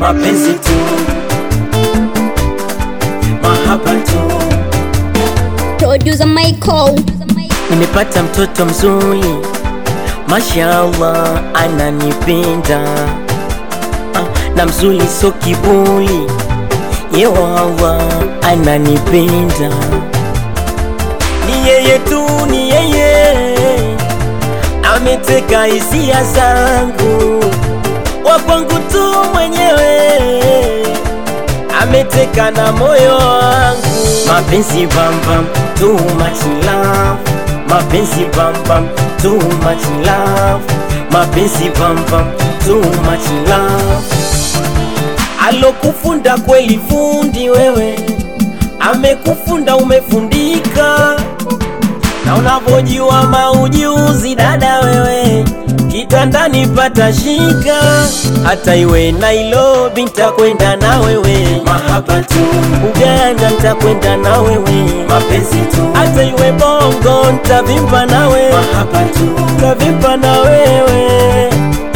mapenzi tu, mahaba tu. Producer Michael. Nimepata mtoto mzuri, mashallah, ananipenda Ah, na mzuri so kiburi, yewawa ananipenda, ni yeye tu, ni yeye ameteka hisia zangu, wa kwangu tu mwenyewe ameteka na moyo wangu. Mapenzi bam bam, too much love. Mapenzi bam bam, too much love. Mapenzi bam bam, too much love. Alokufunda kweli fundi wewe, amekufunda umefundika, na unavyojua maujuzi dada wewe, kitandani pata shika, hata iwe Nairobi nitakwenda na wewe, mahaba tu, Uganda nitakwenda na wewe, mapenzi tu, hata iwe Bongo nitavimba nawe, mahaba tu, nitavimba na wewe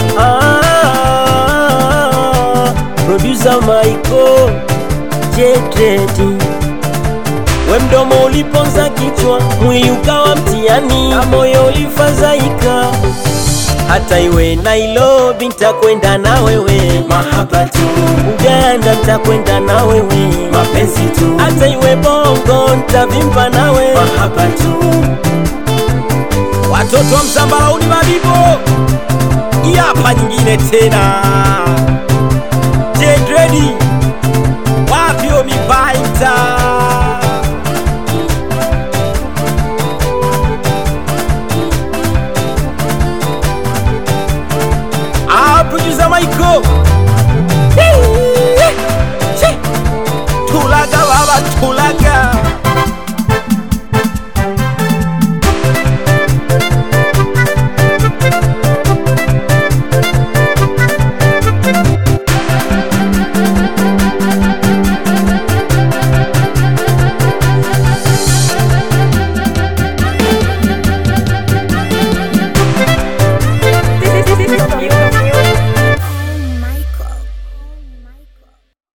ah, producer Michael Jedredi we mdomo uliponza kichwa, mwili ukawa mtihani, na moyo ulifadhaika. Hata iwe Nairobi nitakwenda na wewe, mahaba tu. Uganda nitakwenda na wewe, mapenzi tu. Hata iwe Bongo nitavimba nawe, mahaba tu. Watoto wa Msambalauni Mabibo, hii hapa nyingine tena. Jedredi wapyo mipaita Ah, producer Michael. Tulaga baba, tulaga.